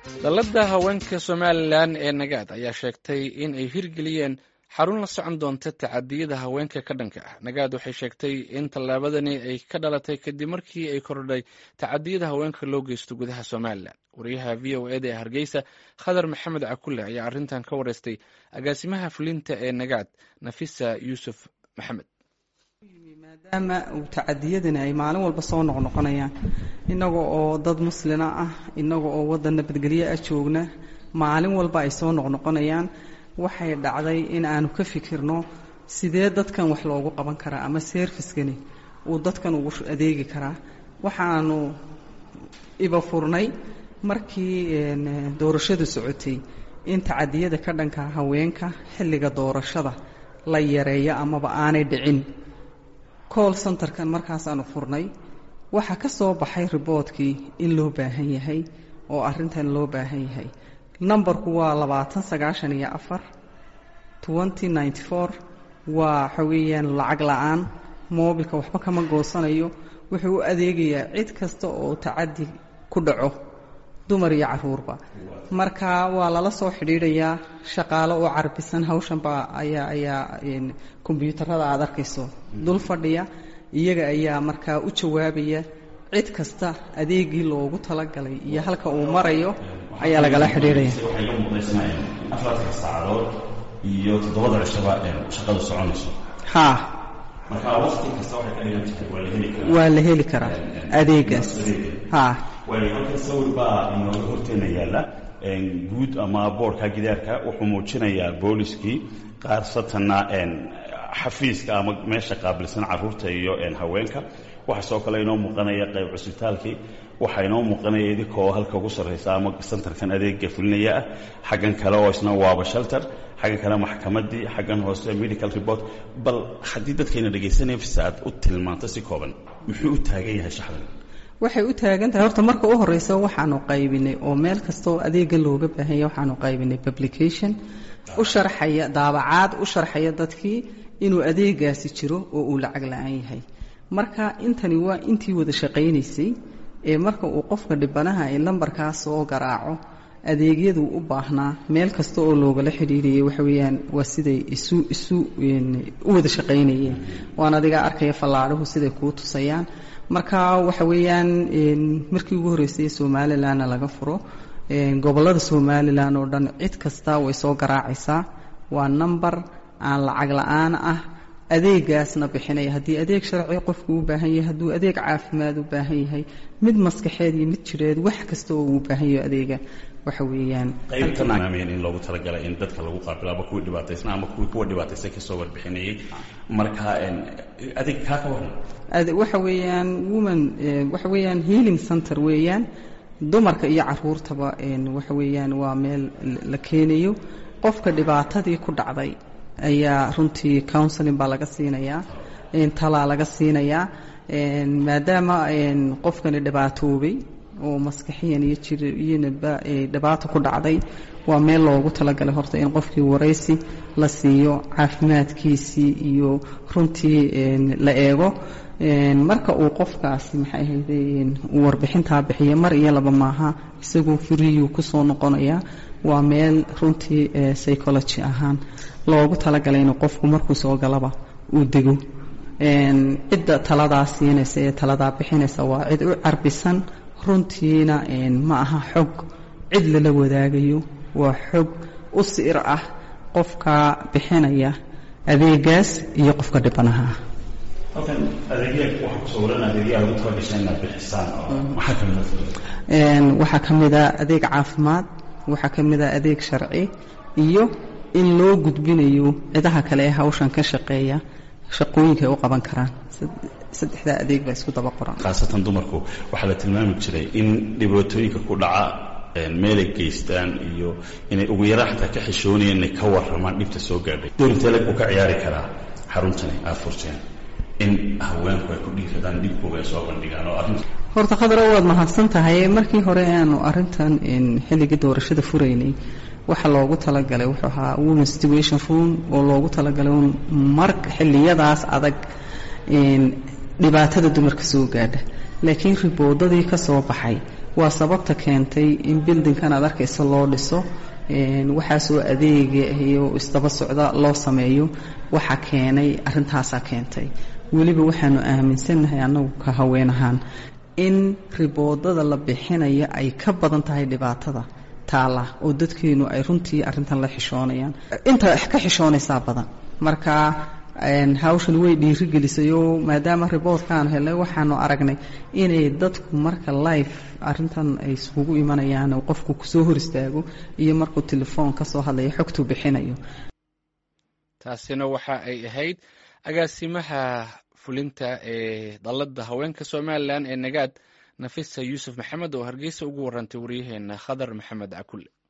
dalladda haweenka somalilan ee nagaad ayaa sheegtay in ay hirgeliyeen xarun la socon doonta tacadiyada haweenka ka dhanka ah nagaad waxay sheegtay in tallaabadani ay ka dhalatay kadib markii ay kordhay tacadiyada haweenka loo geysto gudaha somalilan wariyaha v o eda ee hargeysa khadar maxamed cakulle ayaa arrintan ka wareystay agaasimaha fulinta ee nagaad nafisa yuusuf maxamed maadaama uu tacadiyadani ay maalin walba soo noqnoqonayaan innaga oo dad muslina ah innaga oo waddan nabadgelyo ah joogna maalin walba ay soo noqnoqonayaan waxay dhacday in aanu ka fikirno sidee dadkan wax loogu qaban karaa ama serviskani uu dadkan ugu adeegi karaa waxaanu iba furnay markii doorashadu socotay in tacadiyada ka dhanka haweenka xilliga doorashada la yareeyo amaba aanay dhicin call centerkan markaasaanu furnay waxaa ka soo baxay riboodkii in loo baahan yahay oo arrintan loo baahan yahay numberku waa labaatan sagaashan iyo afar twenty ninety four waa waxa weeyaan lacag la-aan moobilka waxba kama goosanayo wuxuu u adeegayaa cid kasta oo tacadi ku dhaco dumar iyo caruurba marka waa lala soo xidhiidhayaa shaqaalo oo carbisan hawshanba ayaa ayaa kombyuutarada aad arkayso dul fadhiya iyaga ayaa markaa u jawaabaya cid kasta adeegii loogu talagalay iyo halka uu marayo ayaa lagala xidhiidhaya waxay ka muuqdaysanayeen afartanka saacadood iyo toddobada cishaba shaqada soconayso haa marka waqti kasta waxay ka dhigan tahay waa la heli karaa waa la heli karaa adeegaas haa waayo halkan sawir baa inooga horteena yaalla guud ama boorka gidaarka wuxuu muujinayaa booliskii qaarsatanna xafiiska ama meesha qaabilsan caruurta iyo haweenka waxaa soo kale inoo muuqanaya qayb cusbitaalkii waxaa inoo muuqanaya idinkoo halka ugu sarraysa ama santarkan adeega fulinaya ah xaggan kale oo isna waaba shelter xaggan kale maxkamaddii xaggan hoose medical report bal haddii dadkayna dhegaysanaya fisaad u tilmaanto si kooban muxuu u taagan yahay shaxdan waxay u taagan tahay horta marka u horeysa waxaanu qaybinay oo meel kastaoo adeega looga baahanya waxaanu qaybinay publication u sharxaya daabacaad u sharxaya dadkii inuu adeegaasi jiro oo uu lacag la-aan yahay marka intani waa intii wada shaqaynaysay ee marka uu qofka dhibanaha ee lambarkaas soo garaaco adeegyaduu u baahnaa meel kasta oo loogala xidhiiriyay waxa weeyaan waa siday isu isu u wada shaqaynayeen waan adigaa arkaya fallaadhuhu siday kuu tusayaan marka waxa weeyaan markii ugu horreysay somalilanna laga furo gobollada somalilan oo dhan cid kasta way soo garaacaysaa waa number aan lacag la-aan ah adeegaasna bixinaya haddii adeeg sharci qofku u baahan yahay hadduu adeeg caafimaad u baahan yahay mid maskaxeed iyo mid jireed wax kasta oo uu baahan yaho adeega waxa weeyaan qaybtamaameen in loogu talagalay in dadka lagu qaabilo ama kuwii dhibaataysna ama kuwii kuwa dhibaataysan kasoo warbixinayay marka adeeg kaa ka waran waxa weeyaan woman waxa weeyaan healing center weeyaan dumarka iyo caruurtaba waxa weeyaan waa meel la keenayo qofka dhibaatadii ku dhacday ayaa runtii counseling baa laga siinayaa talaa laga siinayaa maadaama qofkani dhibaatoobay oo maskaxiyan iyo jir iyonaba dhibaato ku dhacday waa meel loogu talagalay horta in qofkii waraysi la siiyo caafimaadkiisii iyo runtii la eego marka uu qofkaasi maxay ahayde uu warbixintaa bixiyo mar iyo laba maaha isagoo furiyuu kusoo noqonayaa waa meel runtii psychology ahaan loogu talagalay inuu qofku markuu soo galaba uu dego cidda taladaa siinaysa ee taladaa bixinaysa waa cid u carbisan runtiina ma aha xog cid lala wadaagayo waa xog u siir ah qofka bixinaya adeegaas iyo qofka dhibanaha ah halkan adeegya waxaa ku sawiran adeegyaha ugu talagashay inaad bixisaan maxaa ka mid waxaa ka mid a adeeg caafimaad waxaa ka mid a adeeg sharci iyo in loo gudbinayo cidaha kale ee hawshan ka shaqeeya shaqooyinka ay u qaban karaan saddexdaa adeeg baa isku daba qoran khaasatan dumarku waxaa la tilmaami jiray in dhibaatooyinka ku dhaca meelay geystaan iyo inay ugu yaraan xataa ka xishoonayeen inay ka warramaan dhibta soo gaadhay dowrintee lag uu ka ciyaari karaa xaruntani aad furteen in haweenku ay ku dhiiradaan dhibkooga ay soo bandhigaan oo arrinta horta khadaro waad mahadsan tahay markii hore aanu arrintan xilligii doorashada furaynay waxa loogu talagalay wuxuu ahaa women situation room oo loogu talagalay mar xilliyadaas adag dhibaatada dumarka soo gaadha laakiin riboodadii ka soo baxay waa sababta keentay in bildinkan aad arkaysa loo dhiso waxaasoo adeega iyo isdaba socda loo sameeyo waxa keenay arrintaasaa keentay weliba waxaanu aaminsannahay annagu ka haween ahaan in riboodada la bixinaya ay ka badan tahay dhibaatada taala oo dadkeenu ay runtii arrintan la xishoonayaan inta ka xishoonaysaa badan marka hawshan way dhiirigelisayoo maadaama riboodkaan helnay waxaanu aragnay inay dadku marka life arintan ay iskugu imanayaan oo qofku kusoo hor istaago iyo markuu telefoon ka soo hadlayo xogtuu bixinayo taasina waxa ay ahayd agaasimaha fulinta ee dalladda haweenka somalilan ee nagaad nafisa yuusuf maxamed oo hargeysa ugu warantay waryaheena khadar maxamed cakulle